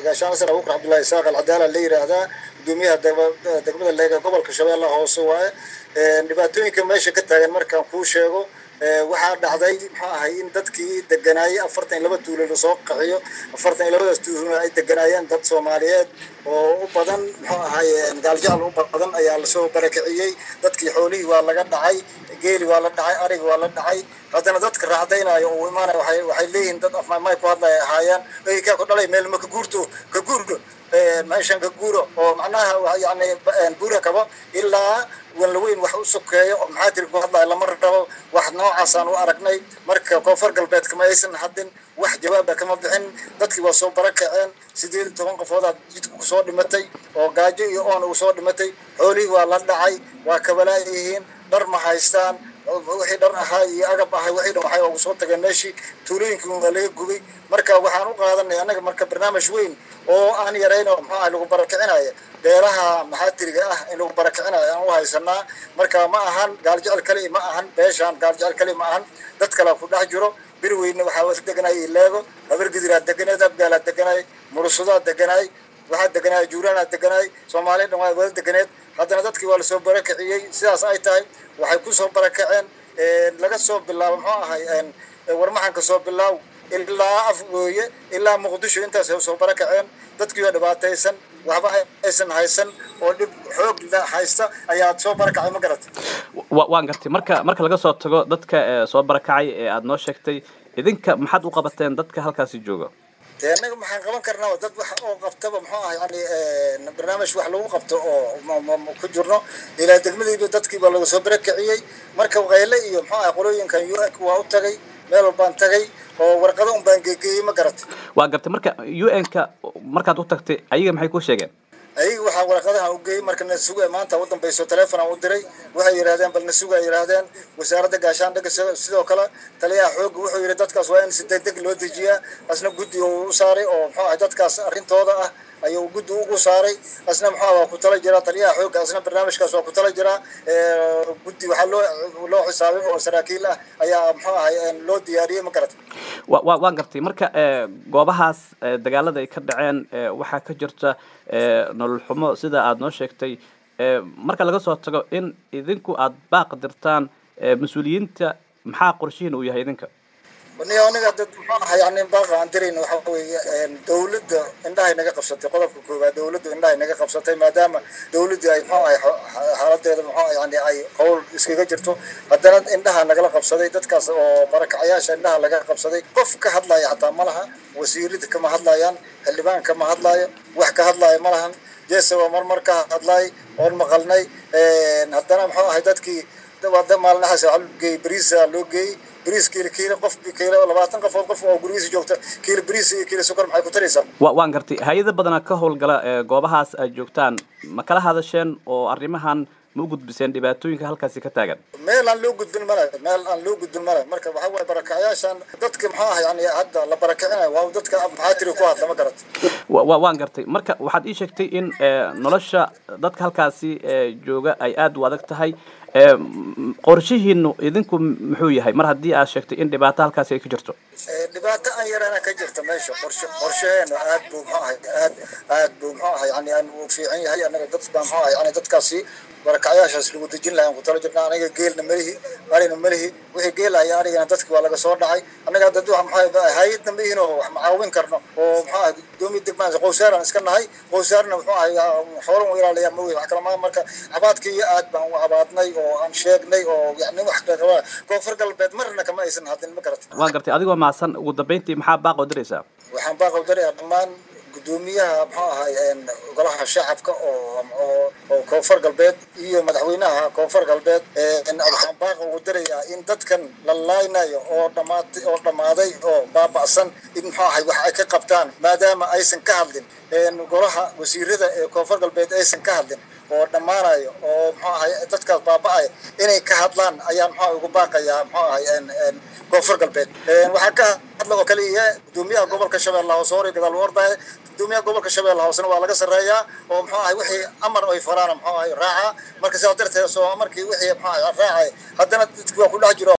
gaashaan nasar abubakar cabdullahi isaaq alcadaala la yidhaahdaa gudoomiyaha degmada leega gobolka shabeellaha hoose waaye dhibaatooyinka meesha ka taagan markaan kuu sheego waxaa dhacday muxuu ahay in dadkii deganaayay afartan iyo laba tuulo lasoo qaxiyo afartan iyo labadaas tuulo ay deganaayeen dad soomaaliyeed oo u badan muxuu ahay gaaljacal u badan ayaa lasoo barakiciyey dadkii xoolihii waa laga dhacay geeli waa la dhacay arigi waa la dhacay haddana dadka raacdaynayo oo imaanaya waxay waxay leeyihiin dad afmaamay ku hadlaya ahaayeen ay kaa ku dhalay meel ma ka guurto ka guurgo meeshan ka guuro oo macnaha yani guura kabo ilaa wanlaweyn wax u sokeeyo oo maxaa tiri ku hadlaya lama rabo wax noocaasaan u aragnay marka koonfur galbeed kama aysan hadin wax jawaaba kama bixin dadkii waa soo barakaceen sideed iyo toban qofoodaa jidka kusoo dhimatay oo gaajo iyo oon ugu soo dhimatay xoolihii waa la dhacay waa kabalaayihiin dhar ma haystaan wixii dhar ahaa iyo agab ahay wixii dhan waxay ugu soo tageen meeshii tuulooyinkii waa laga gubay marka waxaan u qaadanay annaga marka barnaamij weyn oo aan yarayn oo muxuu ahay lagu barakicinayo beelaha maxaatiriga ah in lagu barakicinayo aan u haysanaa marka ma ahan gaaljecel kali ma ahan beeshaan gaaljecel kali ma ahan dad kale ku dhex jiro bir weyne waxaa deganay leego habargidiraa deganeed abgaalaa deganay murusadaa deganay waxaa deganay juuraanaa deganay soomaaliya dhan waa wada deganeed haddana dadkii waa lasoo barakiciyey sidaas ay tahay waxay kusoo barakaceen laga soo bilaabo muxuu ahay warmaxanka soo bilaaw ilaa afgooye ilaa muqdisho intaas ay soo barakaceen dadkii waa dhibaataysan waxba aysan haysan oo dhib xoog haysta ayaa soo barakacay ma garatay waan gartay marka marka laga soo tago dadka soo barakacay ee aada noo sheegtay idinka maxaad u qabateen dadka halkaasi jooga dee annaga maxaan qaban karnaa dad wax oo qabtaba muxuu ah yani barnaamij wax lagu qabto oo ku jirno ilaa degmadiiba dadkii baa laga soo barakiciyey marka qayle iyo muxuu ah qolooyinkan u n waa u tagay meel walbaan tagay oo warqado un baan geegeeyey ma garatay waa gartay marka u n-ka markaad u tagtay ayaga maxay ku sheegeen ayaga waxaa warqadaha u geeyey marka na suga maanta u dambayso teleefon aan u diray waxay yidhahdeen bal na suga yidhahdeen wasaaradda gaashaandhigga sidoo kale taliyaha xoogga wuxuu yidhi dadkaas waa in si degdeg loo dejiyaa asna guddi uu u saaray oo muxuu ahay dadkaas arrintooda ah ayuu guddi ugu saaray asna muxuu waa ku tala jiraa taliyaha xoogga asna barnaamijkaas waa ku tala jiraa guddi waxaa loo loo xisaabay oo saraakiil ah ayaa muxuu ahay loo diyaariyey ma garatay wa wa waan gartay marka goobahaas dagaalada ay ka dhaceen waxaa ka jirta nolol xumo sida aada noo sheegtay marka laga soo tago in idinku aada baaq dirtaan mas-uuliyiinta maxaa qorshihiin uu yahay idinka niyo aniga dad muxuu aha yani baaqa aan dirayna waxa weeye dawladda indhahay naga qabsatay qodobka koowaad dawladdu indhahay naga qabsatay maadaama dawladdii ay muxuu ahay xaaladeeda muxuu yani ay qowl iskaga jirto haddana indhaha nagala qabsaday dadkaas oo barakacayaasha indhaha laga qabsaday qof ka hadlaya xataa ma laha wasiirada kama hadlayaan xildhibaan kama hadlaayo wax ka hadlaayo ma lahan jeese waa marmar ka hadlaay oon maqalnay haddana muxuu ahay dadkii maalinahaas waxaa loo geeyey bariisa loo geeyey bariis kiilo kiilo qof kiilo labaatan qofood qof oo gurigiisa joogta kiilo bariis iyo kiilo sokor maxay ku taraysaa wa waan gartay hay-ada badanaa ka howlgala goobahaas aad joogtaan ma kala hadasheen oo arrimahan ma u gudbiseen dhibaatooyinka halkaasi ka taagan meel aan loo gudbin male meel aan loo gudbin male marka waxaa waye barakacayaashan dadka maxaa ah yani hadda la barakicinayo waa dadka maxaa tiri ku hadla ma garat wa waan gartay marka waxaad ii sheegtay in nolosha dadka halkaasi jooga ay aada u adag tahay qorshihiinu idinku muxuu yahay mar haddii aad sheegtay in dhibaato halkaasi ay ka jirto dhibaato aan yarana ka jirta meesha qorshe qorsheheena aad buu muxuu ahay aad aad buu muxuu ahay yani aan u fiican yahay anaga dad baa muxuu ahay yani dadkaasi barakacyaashaas lagu dejin lahay aan ku tala jirna aniga geelna malihi arina malihi wixii geelaya anigana dadki waa laga soo dhacay anaga dad wax maxaa hay-adna ma ihin oo wax macaawin karno oo muxuu ahay gudoomiya degmaan qowsaaraan iska nahay qowsaarna muxuu ahay xoolan u ilaaliyaa ma wey wax kala maa marka cabaadkii aad baan u cabaadnay oo aan sheegnay oo yani wax rabaa koonfur galbeed marna kama aysan hadin ma garatay waan gartay adigoo mahadsan ugu dambeyntii maxaa baaq oo diraysaa waxaan baaq oo dirayaa dhammaan gudoomiyaha muxuu ahay golaha shacabka oo oo koonfur galbeed iyo madaxweynaha koonfur galbeed waxaan baaqa ugu dirayaa in dadkan la laaynayo oo dhamaatay oo dhammaaday oo baaba'san in muxuu ahay wax ay ka qabtaan maadaama aysan ka hadlin golaha wasiirada ee koonfur galbeed aysan ka hadlin oo dhammaanayo oo muxuu ahay dadkaas baaba'aya inay ka hadlaan ayaan muxuu ugu baaqayaa muxuu ahay koonfur galbeed waxaa ka hadla oo kaliya gudoomiyaha gobolka shabeelle hoose hore gadaal u ordaya gudoomiyaha gobolka shabeelle hoosena waa laga sarreeyaa oo muxuu ahay wixii amar ay faraana muxuu ahay raaca marka sidaas darteed soo markii wixii muxuu ahay raacay haddana dadki waa ku dhex jiro